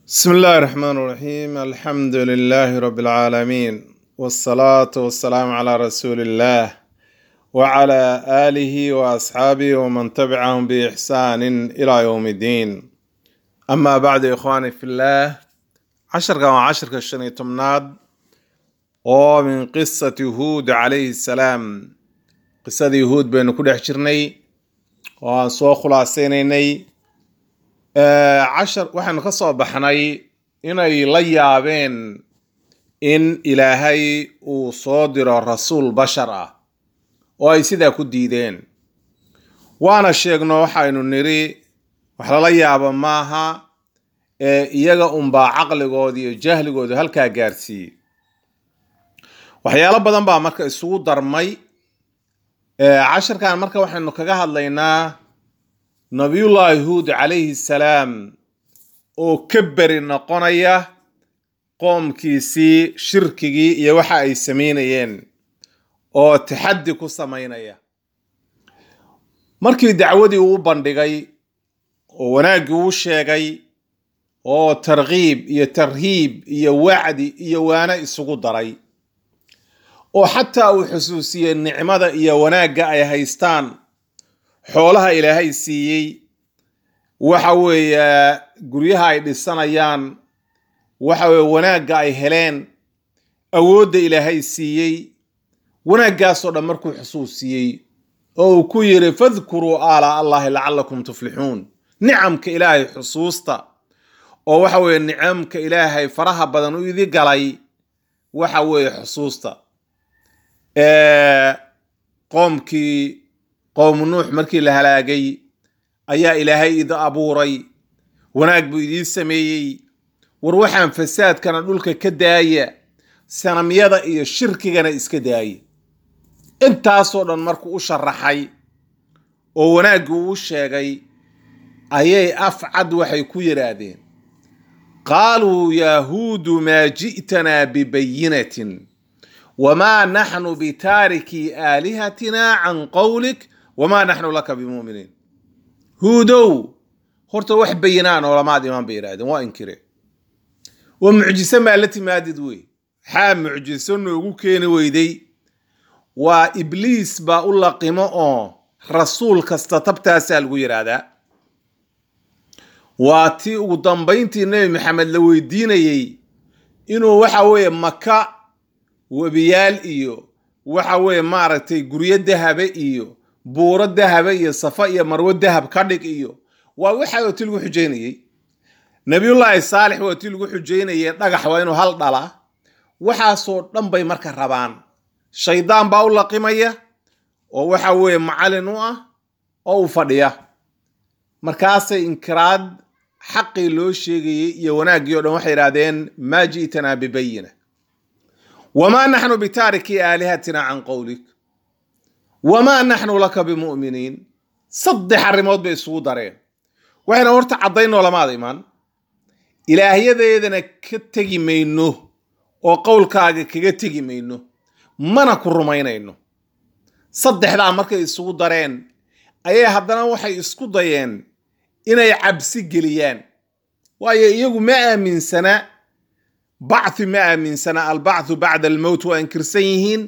بسم الله الرحمن الرحيم الحمد لله رب العالمين والصلاة والسلام على رسول الله وعلى آله وأصحابه ومن تبعهم بإحسان إلى يوم الدين أما بعد إخواني في الله عشر كما عشر كالشني تمناد ومن قصة هود عليه السلام قصة يهود بين كل حشرني وسو خلاصيني cashar waxaanu ka soo baxnay inay la yaabeen in ilaahay uu soo diro rasuul bashar ah oo ay sidaa ku diideen waana sheegno waxaynu nidhi wax lala yaabo maaha ee iyaga unbaa caqligooda iyo jahligooda halkaa gaarsiiyey waxyaalo badan baa marka isugu darmay casharkan marka waxaynu kaga hadlaynaa nabiyullaahi huud calayhi salaam oo ka beri noqonaya qoomkiisii shirkigii iyo waxa ay samaynayeen oo taxaddi ku samaynaya markii dacwadii uu bandhigay oo wanaaggii uu sheegay oo tarkiib iyo tarhiib iyo wacdi iyo waano isugu daray oo xataa uu xusuusiyey nicmada iyo wanaagga ay haystaan xoolaha ilaahay siiyey waxa weeye guryaha ay dhisanayaan waxa weye wanaagga ay heleen awoodda ilaahay siiyey wanaaggaasoo dhan markuu xusuusiyey oo uu ku yidhi fadkuruu aala allahi lacallakum tuflixuun nicamka ilaahay xusuusta oo waxa weeye nicamka ilaahay faraha badan u idi galay waxa weeye xusuusta qoomkii qowmu nuux markii la halaagay ayaa ilaahay idi abuuray wanaag buu idiin sameeyey war waxaan fasaadkana dhulka ka daaya sanamyada iyo shirkigana iska daaya intaasoo dhan markuu u sharaxay oo wanaaggii uu sheegay ayay afcad waxay ku yidhaahdeen qaaluu yahuudu maa ji'tanaa bibayinatin wamaa naxnu bitaariki aalihatina can qowlik wamaa naxnu laka bimuminiin huudow horta wax bayinaa noolamaad imaan bay yidhahdeen waa inkire waa mucjiso maa la timaadid wey maxaa mucjiso noogu keeni weyday waa ibliis baa u laqimo oo rasuul kasta tabtaasaa lagu yidhaahdaa waa tii ugu dambayntii nebi maxamed la weydiinayey inuu waxa weeye maka webiyaal iyo waxa weeye maaragtay guryo dahabe iyo buuro dahabe iyo safa iyo marwo dahab ka dhig iyo waa waxa ti lagu xujaynayey nabiyullaahi saalix waa tii lagu xujaynayey dhagax waa inuu hal dhala waxaasoo dhan bay marka rabaan shaydaan baa u laqimaya oo waxa weeye macallin u ah oo u fadhiya markaasay inkiraad xaqii loo sheegayey iyo wanaaggii o dhan waxay idhahdeen maa ji'tanaa bibayina wamaa naxnu bitaariki aalihatina can qowlik wamaa naxnu laka bimu'miniin saddex arrimood bay isugu dareen waxayna horta caddaynoo lamaada imaan ilaahyadeedana ka tegi mayno oo qowlkaaga kaga tegi mayno mana ku rumaynayno saddexdaa markay isugu dareen ayay haddana waxay isku dayeen inay cabsi geliyaan waayo iyagu ma aaminsana bacthi ma aaminsana albacthu bacda almowt waa inkirsan yihiin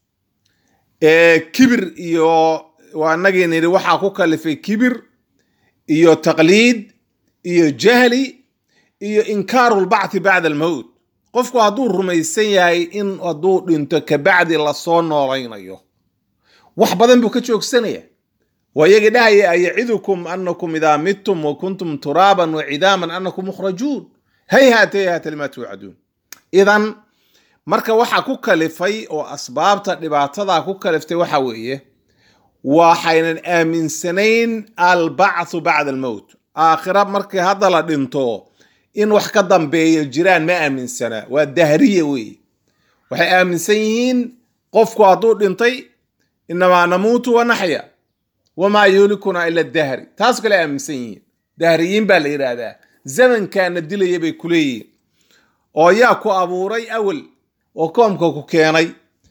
kibir iyo waa inagii nidhi waxaa ku kalifay kibir iyo taqliid iyo jahli iyo inkaaru lbacthi bacda almowt qofku hadduu rumaysan yahay in hadduu dhinto kabacdi lasoo noolaynayo wax badan buu ka joogsanaya waa iyagii dhahaya ayacidukum anakum idaa midtum wa kuntum turaaban wa cidaaman anakum mukhrajuun hayhaata hayhaata lima tuucaduun idan marka waxaa ku kalifay oo asbaabta dhibaatadaa ku kaliftay waxa weeye waxaynan aaminsanayn albacthu bacda almowt aakhira markii hadda la dhinto in wax ka dambeeya jiraan ma aaminsana waa dahriya weeye waxay aaminsan yihiin qofku hadduu dhintay inamaa namuutu wa naxya wamaa yuulikuna ila dahri taas kale aaminsan yihiin dahriyiin baa la yidhaahdaa zamankaana dilaya bay ku leeyihiin oo yaa ku abuuray awel oo koomka ku keenay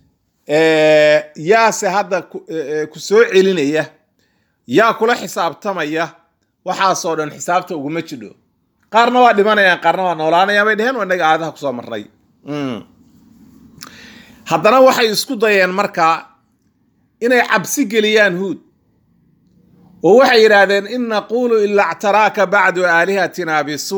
yaase hadda ku soo celinaya yaa kula xisaabtamaya waxaasoo dhan xisaabta uguma jidho qaarna waa dhimanayaan qaarna waa noolaanayaan bay dheheen waa inaga aadaha kusoo marnay haddana waxay isku dayeen markaa inay cabsi geliyaan huud oo waxay yidhaahdeen in naquulu ila ctaraaka bacdu aalihatina bisu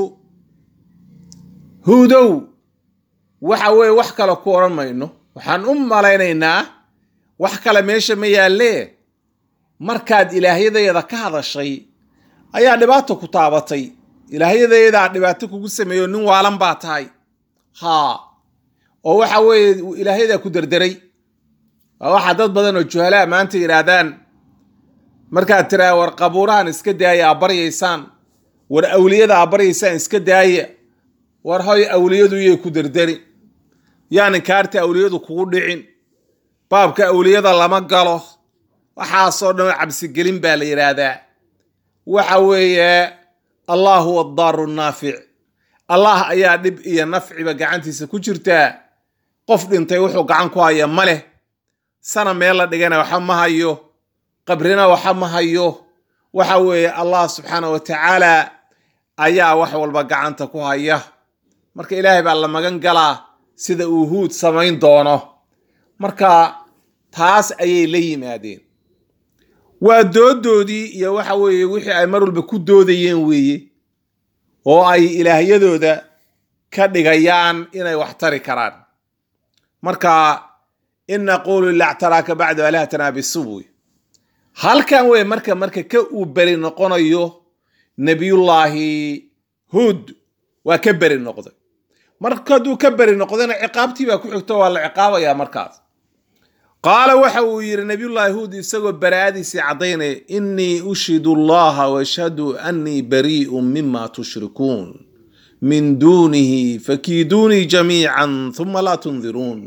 huudow waxa weeye wax kale ku odhan mayno waxaan u malaynaynaa wax kale meesha ma yaallee markaad ilaahyadayada ka hadashay ayaa dhibaato ku taabatay ilaahyadayadaa dhibaato kugu sameeyo nin waalan baa tahay haa oo waxa weeye ilaahyadaa ku derderay waa waxaa dad badan oo juhalaa maanta yidhaahdaan markaad tiraa war qabuurahan iska daaya aa baryaysaan war awliyada aa baryaysaan iska daaya war hoy awliyadu yay ku derderi yaan inkaarta awliyadu kugu dhicin baabka awliyada lama galo waxaasoo dhan cabsigelin baa la yidhaahdaa waxa weeye allah huwa addaaru naafic allah ayaa dhib iyo nafciba gacantiisa ku jirtaa qof dhintay wuxuu gacan ku haya ma leh sana meel la dhigana waxa ma hayo qabrina waxa ma hayo waxa weeye allah subxaana wa tacaala ayaa wax walba gacanta ku haya marka ilaahay baa la magan galaa sida uu huud samayn doono marka taas ayay la yimaadeen waa doodoodii iyo waxa weeye wixii ay mar walba ku doodayeen weeye oo ay ilaahyadooda ka dhigayaan inay wax tari karaan marka in naquulu ilactaraaka bacdu alihatana bisubuy halkan wey marka marka ka uu beri noqonayo nebiyullaahi huud waa ka beri noqday marka hadduu ka beri noqdayna ciqaabtii baa ku xigto waa la ciqaabayaa markaas qaala waxa uu yidhi nabiyullaahi huud isagoo baraa'adiisii caddaynaya innii ushidu allaha washhadu annii barii'un mima tushrikuun min duunihi fakiiduunii jamiican huma laa tundiruun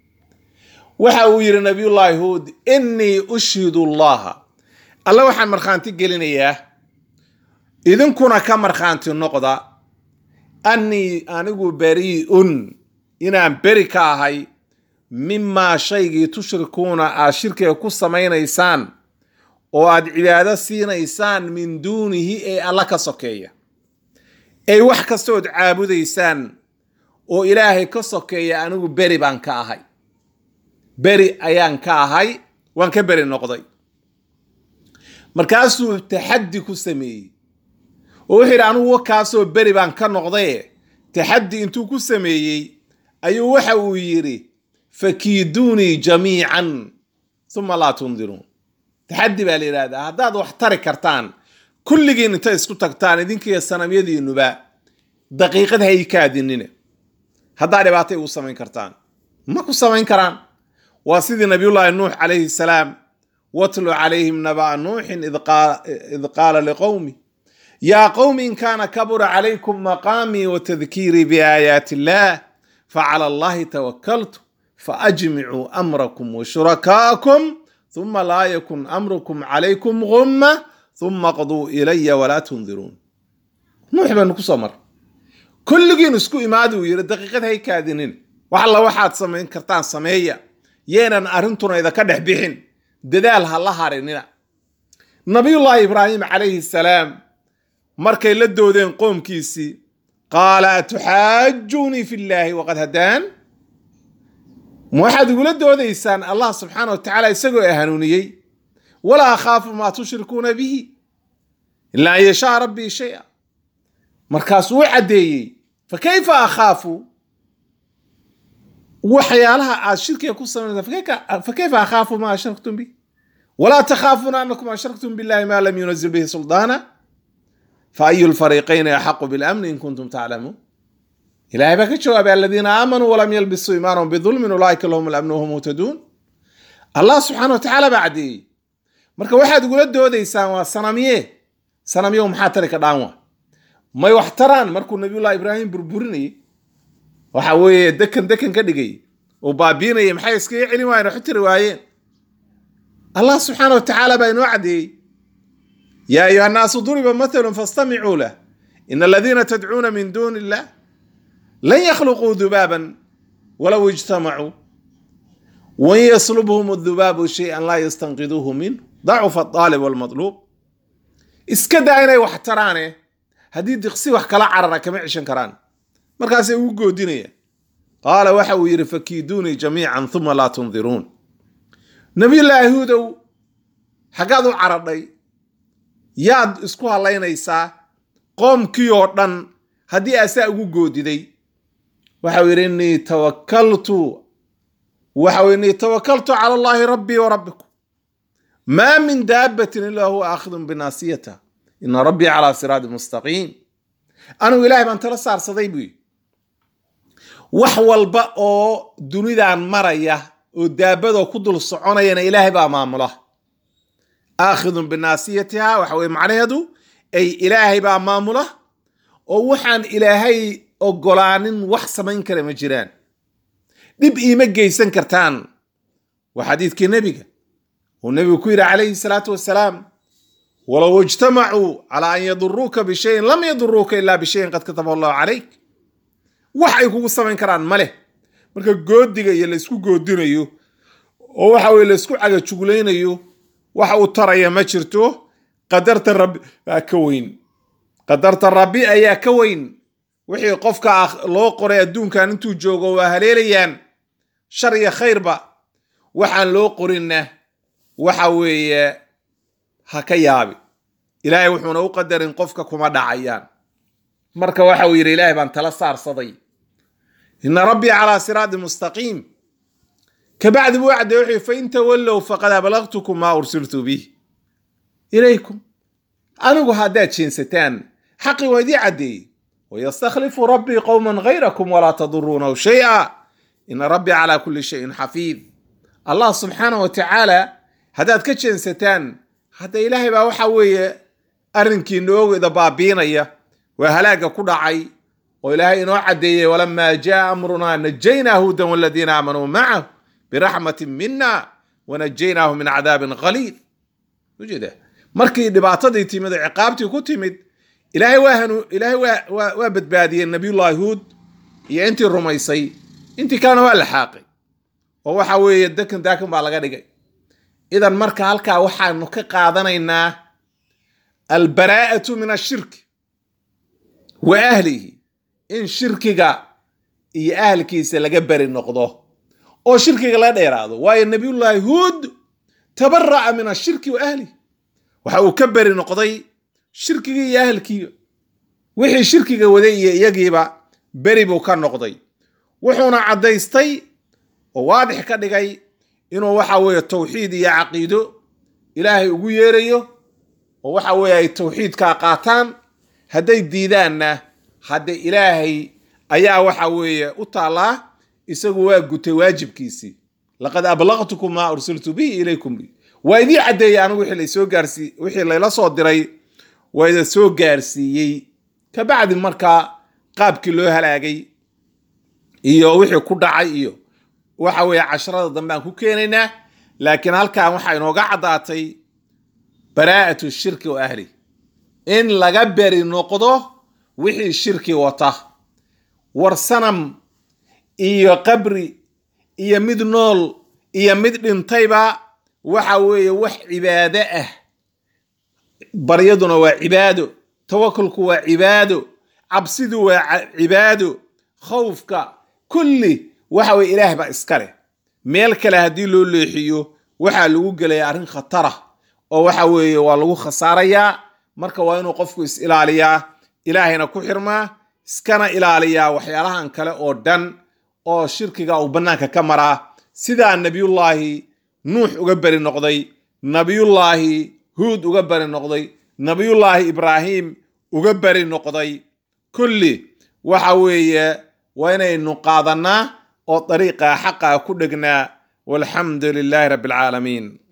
waxa uu yidhi nabiyullaahi huud innii ushidu allaha alle waxaan markhaanti gelinayaa idinkuna ka markhaanti noqda annii anigu barii'un inaan beri ka ahay mimaa shaygii tushrikuuna aad shirkiga ku samaynaysaan oo aad cibaado siinaysaan min duunihi ee alla ka sokeeya ey wax kastood caabudaysaan oo ilaahay ka sokeeya anigu beri baan ka ahay beri ayaan ka ahay waan ka beri noqday markaasuu taxaddi ku sameeyey oo wuxuu yidhi anigu wakaasoo beri baan ka noqdaye taxaddi intuu ku sameeyey ayuu waxa uu yidhi fakiiduunii jamiican uma laa tundiruun taxaddi baa la yidhahdaa haddaad wax tari kartaan kulligiin intay isku tagtaan idinkiiyo sanamyadiinuba daqiiqad hay kaadinina haddaa dhibaatay ugu samayn kartaan ma ku samayn karaan waa sidii nabiyullaahi nuux calayhi salaam watlu calayhim naba'a nuuxin id qaala liqowmi yaa qowmi in kaana kabura calaykum maqaamii wa tadkiirii biaayaati illaah facala allahi tawakaltu faajmicuu amrakum wa shurakaa'akum huma laa yakun amrukum calaykum gumma huma qduu ilaya walaa tundiruun nuux baynu ku soo mar kulligiin isku imaadi uu yidhi daqiiqad hay kaadinin wax alla waxaad samayn kartaan sameeya yeenan arrintuna idaka dhex bixin dadaal ha la harinina nabiyullaahi ibraahim calayhi salaam markay la doodeen qoomkiisii qaala atuxaajuunii fi llaahi waqad hadaan ma waxaad igula doodaysaan allah subxaana wa tacaala isagoo i hanuuniyey walaa akhaafu maa tushrikuuna bihi ilaa an yashaa rabbii shaya markaasuu u caddeeyey fa kayfa akhaafu waxyaalaha aad shirkiga ku samaynaysa fa kayfa akhaafu maa ashraktum bih walaa takhaafuuna anakum ashraktum billahi maa lam yunazil bihi suldaana fa ayu lfariiqayni axaqu bilamni in kuntum taclamuun ilahay baa ka jawaabay aladiina aamanuu walam yalbisuu iimaanahum bidulmin ulaaika lahum alamnu wahum muhtaduun allah subxaana wa tacaala baa caddeeyey marka waxaad igula doodaysaan waa sanamye sanamyo maxaa tari ka dhaan waa may wax taraan markuu nabiyullahi ibraahim burburinayay waxa weeye dekan dekan ka dhigay oo baabiinayay maxay iskaga celin waayeen waxu tiri waayeen allah subxaana wa tacaala baa inoo caddeeyey yaa ayuha annaasu duriba mathalun fastamicuu lah in aladiina tadcuuna min duuni illah lan yakhluquu dubaaban walow ijtamacuu wain yaslubhum adubaabu shay-an laa yastanqiduuhu minhu dacufa aaalib walmadluub iska daa inay wax taraane haddii diqsi wax kala carara kama ceshan karaan markaasay ugu goodinayaan qaala waxa uu yidhi fakiiduunii jamiican uma laa tundiruun nabiyullaahi huudow xaggaad u caradhay yaad isku hallaynaysaa qoomkii oo dhan haddii asaa ugu goodiday waxau yidhi innii tawakaltu waxau innii tawakaltu cala allaahi rabbii wa rabbikum maa min daabbatin ilaa huwa aakhidun binaasiyata ina rabbii calaa siraadi mustaqiim anigu ilaahay baan tala saarsaday buu yidhi wax walba oo dunidan maraya oo daabadoo ku dul soconayana ilaahay baa maamula aakhidun binaasiyatiha waxa weye macnaheedu ay ilaahay baa maamula oo waxaan ilaahay ogolaanin wax samayn kara ma jiraan dhib iima geysan kartaan waa xadiidkii nebiga uu nebigu ku yidhi calayhi salaatu wasalaam walow ijtamacuu calaa an yaduruuka bishayin lam yaduruuka ilaa bishayin qad kataba allahu calayk wax ay kugu samayn karaan ma leh marka goodiga iyo laysku goodinayo oo waxa weye laysku cagajuglaynayo wax uu taraya ma jirto qadarta rabbi baa ka weyn qadarta rabbi ayaa ka weyn wixii qofka loo qoray adduunkan intuu joogo waa haleelayaan shar iyo khayrba waxaan loo qorinna waxa weeye ha ka yaabi ilaahay wuxuuna u qadarin qofka kuma dhacayaan marka waxa uu yidhi ilaahay baan tala saarsaday ina rabbii calaa siraadi mustaqiim kabacdi buu cadday wuxuu fain tawallow faqad ablaqtukum maa ursiltu bih ilaykum anigu haddaad jeensataan xaqii waa idii caddeeyey wayastakhlifu rabbii qowman gayrakum walaa taduruunahu shay-a ina rabbii calaa kulli shayin xafiid allah subxaanah wa tacaala haddaad ka jeensataan hadda ilaahay baa waxa weeye arrinkii noogeda baabiinaya waa halaaga ku dhacay oo ilaahay inoo caddeeyey walamaa jaa amrunaa najaynaa hudan waladiina aamanuu macahu biraxmatin mina wanajaynaahu min cadaabin qaliid ujeeda markii dhibaatadii timid oo ciqaabtii ku timid ilaahay waa hanu ilaahay waa waa waa badbaadiyey nabiyullahi huud iyo intii rumaysay intii kalena waa la xaaqay oo waxa weeye dakan daakan baa laga dhigay idan marka halkaa waxaanu ka qaadanaynaa albaraa'atu min ashirki wa ahlihi in shirkiga iyo ahalkiisa laga beri noqdo oo shirkiga laga dheeraado waayo nabiyullaahi huud tabara'a min ashirki wa ahlihi waxa uu ka beri noqday shirkigii iyo ahalkiiba wixii shirkiga waday iyo iyagiiba beri buu ka noqday wuxuuna caddaystay oo waadix ka dhigay inuu waxa weeye tawxiid iyo caqiido ilaahay ugu yeerayo oo waxa weeye ay tawxiidkaa qaataan hadday diidaanna hadde ilaahay ayaa waxa weeye u taallaa isagu waa gutay waajibkiisii laqad ablaqtukum maa ursiltu bihi ilaykum bi waa idii caddeeyey anigu wixii laysoo gaarsii wixii layla soo diray waa ida soo gaarsiiyey kabacdi markaa qaabkii loo halaagay iyo wixii ku dhacay iyo waxa weeye casharada dambe aan ku keenaynaa laakiin halkan waxaa inooga caddaatay baraa'atu shirki wa ahli in laga beri noqdo wixii shirki wata war sanam iyo qabri iyo mid nool iyo mid dhintayba waxa weeye wax cibaado ah baryaduna waa cibaado tawakulku waa cibaado cabsidu waa cibaado khawfka kulli waxa weye ilaah baa iska leh meel kale haddii loo leexiyo waxaa lagu gelaya arrin khatara oo waxa weeye waa lagu khasaarayaa marka waa inuu qofku is ilaaliyaa ilaahayna ku xirmaa iskana ilaaliyaa waxyaalahan kale oo dhan oo shirkiga uu bannaanka ka maraa sidaa nebiyullaahi nuux uga beri noqday nabiyullaahi huud uga beri noqday nabiyullaahi ibraahim uga beri noqday kulli waxa weeye waa inaynu qaadannaa oo dariiqa xaqa ku dhegnaa walxamdu lilaahi rabbi alcaalamiin